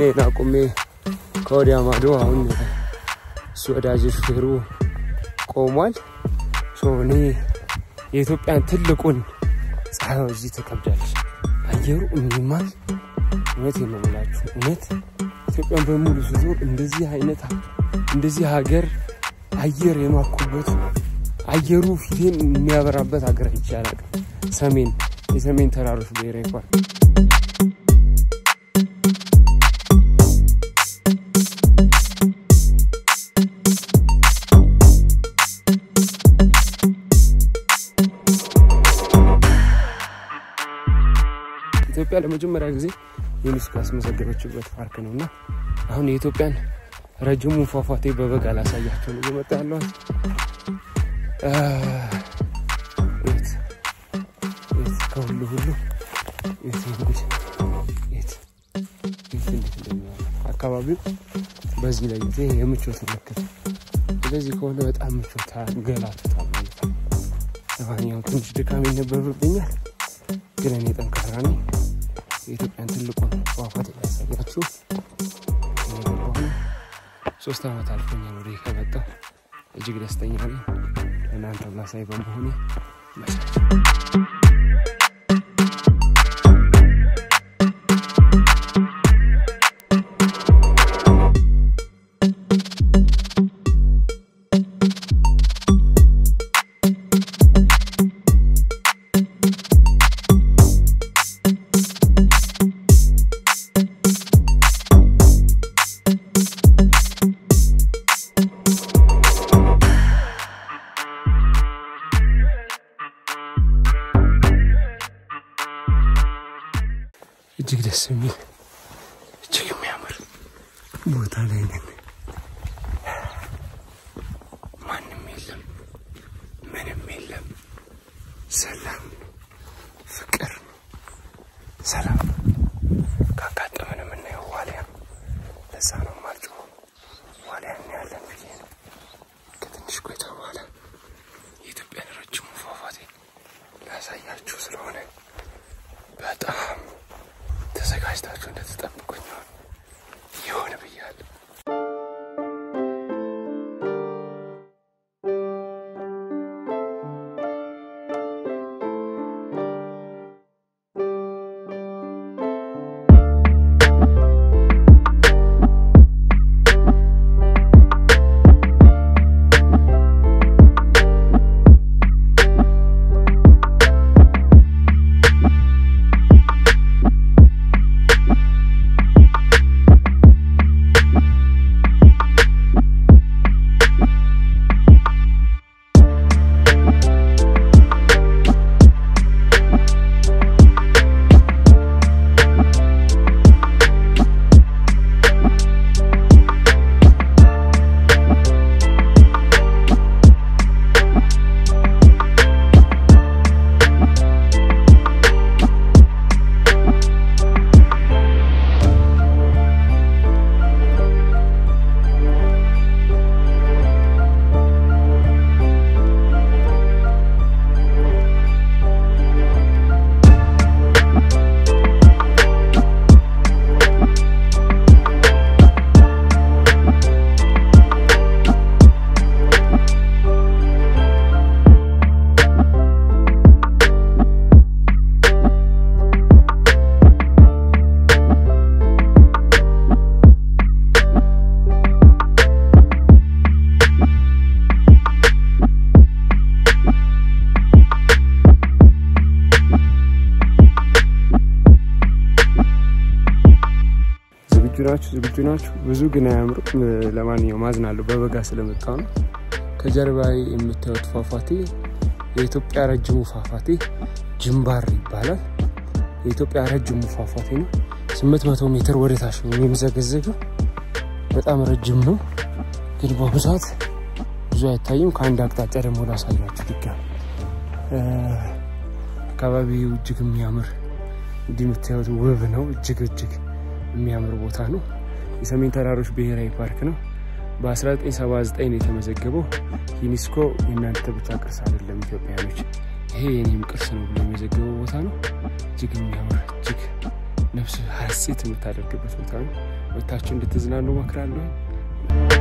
ስራዬን አቁሜ ከወዲያ ማዶ አሁን እሱ ወዳጅ ሹፌሩ ቆሟል። ሶ እኔ የኢትዮጵያን ትልቁን ፀሐይ እዚህ ትከብዳለች። አየሩ የሚማል እውነት ነው የምላችሁ። እውነት ኢትዮጵያን በሙሉ ስትዞር እንደዚህ አይነት እንደዚህ ሀገር አየር የማኩበት አየሩ ፊቴን የሚያበራበት ሀገር ይቻላል። ሰሜን የሰሜን ተራሮች ብሔራዊ ፓርክ ኢትዮጵያ ለመጀመሪያ ጊዜ ዩኔስኮ ያስመዘገበችበት ፓርክ ነው እና አሁን የኢትዮጵያን ረጅሙ ፏፏቴ በበጋ ላሳያቸው ነው እየመጣ ያለዋል። ከሁሉ ሁሉ የት እንግዲህ የት የት እንዴት እንደሚሆን አካባቢው በዚህ ላይ ጊዜ የምቾት ምልክት ስለዚህ ከሆነ በጣም ምቾት ገላቱታል ማለት ነው። ለማንኛውም ትንሽ ድካም ይነበብብኛል፣ ግን እኔ ጠንካራ ነኝ። የኢትዮጵያን ትልቁን ፏፏቴ ያሳያችሁ እየገባሁ ሶስት ዓመት አልፎኛል ወደ ከመጣሁ እጅግ ደስተኛ ነኝ። ለእናንተ ማሳይ በመሆኑ ይመቻችሁ። እጅግ ደስ የሚል እጅግ የሚያምር ቦታ ላይ ነን። ማንም የለም፣ ምንም የለም። ሰላም ነው፣ ፍቅር ነው፣ ሰላም ነው። ካጋጠመን የምናየው ዋልያ ነው። ለዛ ነው የማልጮኸው። ዋልያ እናያለን ብዬ ነው። ከትንሽ ቆይታ በኋላ የኢትዮጵያን ረጅሙ ፏፏቴ ላሳያችሁ ስለሆነ በጣም ተዘጋጅታችሁ እንደተጠብቁኝ ይሆን ብያለሁ። ዝግጁ ናችሁ? ዝግጁ ናችሁ? ብዙ ግን አያምሩም። ለማንኛውም አዝናለሁ፣ በበጋ ስለመጣው ነው። ከጀርባ የምታዩት ፏፏቴ የኢትዮጵያ ረጅሙ ፏፏቴ ጅምባር ይባላል። የኢትዮጵያ ረጅሙ ፏፏቴ ነው። 800 ሜትር ወደ ታች ነው የሚመዘገዘገው። በጣም ረጅም ነው፣ ግን በብዛት ብዙ አይታይም። ከአንድ አቅጣጫ ደግሞ ላሳያችሁ ድጋሚ አካባቢው እጅግ የሚያምር እንዲህ የምታዩት ውብ ነው። እጅግ እጅግ የሚያምር ቦታ ነው። የሰሜን ተራሮች ብሔራዊ ፓርክ ነው። በ1979 ነው የተመዘገበው። ዩኔስኮ የእናንተ ብቻ ቅርስ አይደለም ኢትዮጵያኖች፣ ይሄ የኔም ቅርስ ነው ብሎ የመዘገበው ቦታ ነው። እጅግ የሚያምር እጅግ ነፍስ ሀሴት የምታደርግበት ቦታ ነው። ወታችሁ እንድትዝናኑ እመክራለሁ።